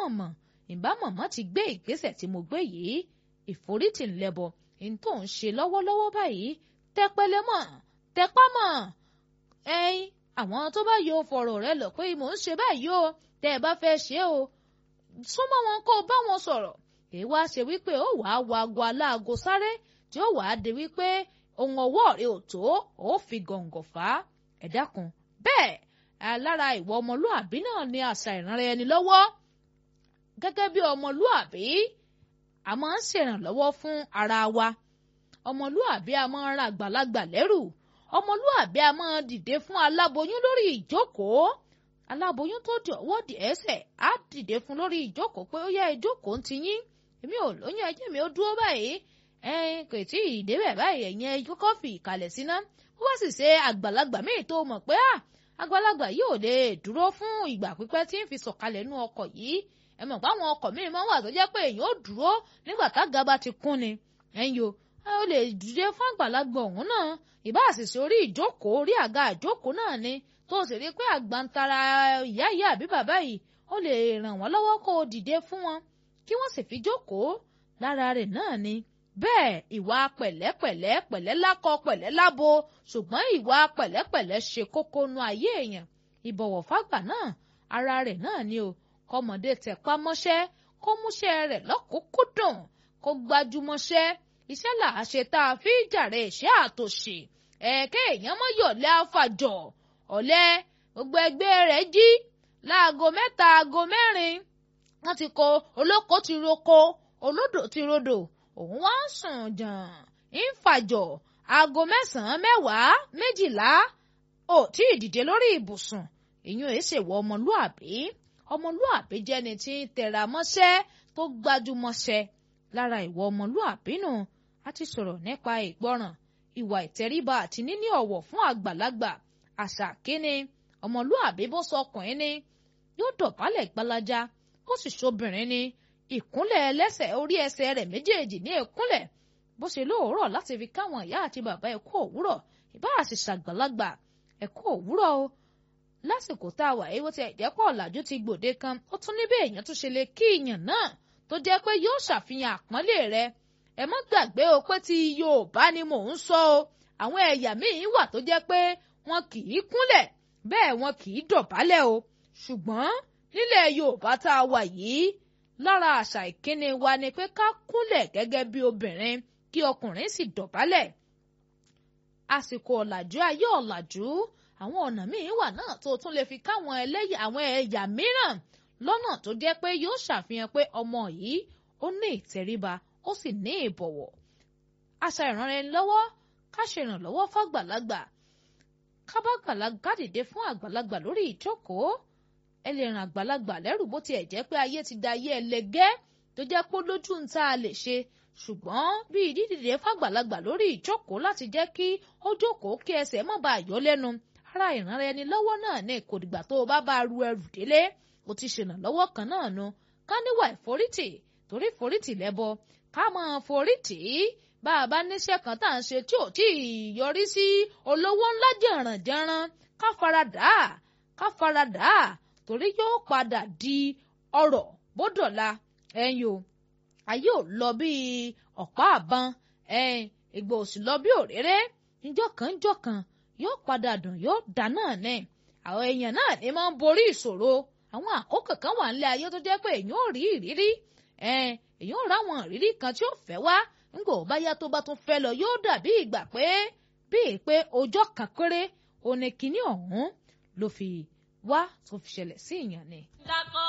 mọ̀ ìbá mọ̀mọ́ ti gbé ìgbésẹ̀ tí mo gbé yìí ìforítì ńlẹ́bọ ní tó ń ṣe lọ́wọ́lọ́wọ́ báyìí tẹpẹlẹ mọ̀ tẹpá mọ̀ ẹyin àwọn tó bá yọ fọ̀rọ̀ rẹ lọ pé mò ń ṣe báyìí o tẹ́ ẹ bá fẹ́ ṣe o súnmọ́ wọn kó o bá wọn sọ̀rọ̀ èyí wá ṣe wípé ó wàá wo aago aláago sáré tí ó wàá di wípé ohun ọwọ́ rẹ ò tó ó fi gọ̀ǹgọ̀ fà á ẹ dákun bẹ́ẹ̀ lára ìwọ ọmọlúàbí náà ni àṣà ìrànra ẹni lọ́wọ́ gẹ́gẹ́ bí ọmọlúàbí a máa ń ṣèrànlọ́wọ́ fún ara wa ọmọlúàbí a máa ń ra àgbàlagbà lẹ́rù ọmọlúàbí a máa dìde fún aláboyún lórí ìjókòó aláboyún tó di ọwọ́ di ẹsẹ̀ á dìde fún lórí ìjókòó pé ó yá ìjókòó ń ti yín èmi ò lóyún ẹjẹ́ mi ó dúró báyìí ẹ̀yin kò tí ì débẹ̀ báyìí ẹ̀yin ẹjọ́ kọ́fì ìkàlẹ̀ síná ó wá sì ṣe àgbàlagbà míì tó mọ̀ pé àgbàlagbà yóò lè dúró fún ìgbà pípẹ́ tí ń fi sọ̀kalẹ̀ nú ọkọ̀ yìí ẹ mọ̀ pé àwọn ọkọ̀ míì máa ń wà tó jẹ́ pé èèyàn ó dúró nígbà tága bá ti kún ni ẹ̀yin o ó lè dìde fún àgbàlagbà ọ̀hún náà ìbá àṣìṣe orí ìjókòó orí àga ìjókòó náà ni tó sì rí pé àgbàntara ìyá ìyá àbí bàbá yìí ó lè ràn wọ́n lọ́wọ́ kó o dìde fún wọn kí wọ́n sì fi jókòó lára rẹ̀ náà ni bẹ́ẹ̀ ìwà pẹ̀lẹ́pẹ̀lẹ́ pẹ̀lẹ́ lákọ pẹ̀lẹ́ lábo ṣùgbọ́n ìwà pẹ̀lẹ́pẹ̀lẹ́ ṣe kókó nu ayé èèyàn ìbọ̀wọ̀ fágbà náà ara rẹ̀ náà ni o kọ́mọdé tẹpá mọ́ṣẹ́ kó múṣẹ́ rẹ̀ lọ́kùnkúndùn kó gbájúmọ́ṣẹ́ iṣẹ́ là á ṣe tá a fi jàre iṣẹ́ àtòṣì ẹ̀ẹ́kẹ́ èèyàn mọ́ yọ̀lẹ́ àfàjọ ọ̀lẹ gbogbo ẹgbẹ́ rẹ̀ jí láago mẹ́ta aago mẹ́rin wọ́n ti kó olóko ti roko olódò ti rodò òun wá ń sùn jàn ń fàjọ aago mẹ́sàn-án mẹ́wàá méjìlá ò tí ì dìde lórí ibùsùn ìyún èé ṣèwọ ọmọlúàbí ọmọlúàbí jẹ́ni tí ń tẹra mọ́ṣẹ́ tó gbájúmọ́ṣẹ́ lára ìwọ ọmọlúàbí nù a ti sọ̀rọ̀ nípa ìgbọràn ìwà ìtẹríba àti níní ọ̀wọ̀ fún àgbàlagbà àṣà kíni ọmọlúàbí bó sọkùnrin ni yóò dọ̀bálẹ̀ gbalaja bó sì ṣobìnrin ni ìkúnlẹ̀ ẹlẹ́sẹ̀ orí ẹsẹ̀ rẹ̀ méjèèjì ní ìkúnlẹ̀ bó ṣe lóòrọ̀ láti fi káwọn ìyá àti bàbá ẹ kú òwúrọ̀ ìbá àṣì ṣàgbàlagbà ẹ kú òwúrọ̀ o lásìkò tá a wà yìí wọ́n ti ẹ̀jẹ̀pọ̀ ọ̀làjú ti gbòde kan ó tún níbẹ̀ èèyàn tún ṣe lè kí ìyàn náà tó jẹ́ pé yóò ṣàfihàn àpọ́nlé rẹ̀ ẹ mọ́ gbàgbé o pé ti Yorùbá ni mò ń sọ o àwọn ẹ̀yà míì wà tó jẹ́ pé wọn kì í kúnlẹ̀ bẹ́ẹ̀ wọn kì í dọ̀bálẹ̀ o ṣùgbọ́n nílẹ̀ Yorùbá tá a wà yìí lára àṣà ìkíni wa ni pé ká kúnlẹ̀ gẹ́gẹ́ bí obìnrin kí ọkùnrin sì dọ̀bálẹ̀ àsìkò ọ̀làjú ayé ọ̀làjú àwọn ọ̀nà míì wà náà tó tún lè fi káwọn ẹlẹ́yà àwọn ẹ̀yà mìíràn lọ́nà tó jẹ́ pé yóò ṣàfihàn pé ọmọ yìí ó ní ìtẹríba ó sì ní ìbọ̀wọ̀ àṣà ìrànlọ́wọ́ ká ṣe ìrànlọ́wọ́ fàgbàlagbà ká bá gbàlagbà dìde fún àgbàlagbà lórí ìjókòó ẹ lè ràn àgbàlagbà lẹ́rù bó tiẹ̀ jẹ́ pé ayé ti da ayé ẹlẹgẹ́ tó jẹ́ pé lójú ń tá a lè ṣe ṣùgbọ́n bí ìdídìde fàgbàlagbà lórí ìjókòó láti jẹ́ kí ó jókòó kí ẹsẹ̀ má bàa yọ lẹ́nu ara ìrànra ẹni lọ́wọ́ náà ní kò dìgbà tó o bá bá ru ẹrù délé o ti ṣèrànlọ́wọ́ kan náà nu ká níwà ìforítì torí forítì lẹ́bọ ká máa forítì bá a bá níṣẹ́ kan tá à ń ṣe tí ò tí ì yọrí sí olówó ńlá jẹ̀rànjẹ̀ràn ká faradà ká faradà torí yóò padà di ọrọ̀ bódọ̀la ẹ̀yin o ayé ò lọ bí ọ̀pá àbọn ẹ̀yin ìgbà òsì lọ bí òréré níjọ́ kan níjọ́ kan yóò padà dùn yóò dá náà ní àwọn èèyàn náà ní máa ń borí ìṣòro àwọn àkókò kan wà nílé ayé tó jẹ́ pé èèyàn ò rí ìrírí èèyàn ò ráwọn ìrírí kan tí ó fẹ́ wá ńgbò bá yá tó bá tún fẹ́ lọ yóò dàbí ìgbà pé bíi pé ọjọ́ kan péré òní kìíní ọ̀hún ló fi wá tó fi ṣẹlẹ̀ sí ìyàn ni.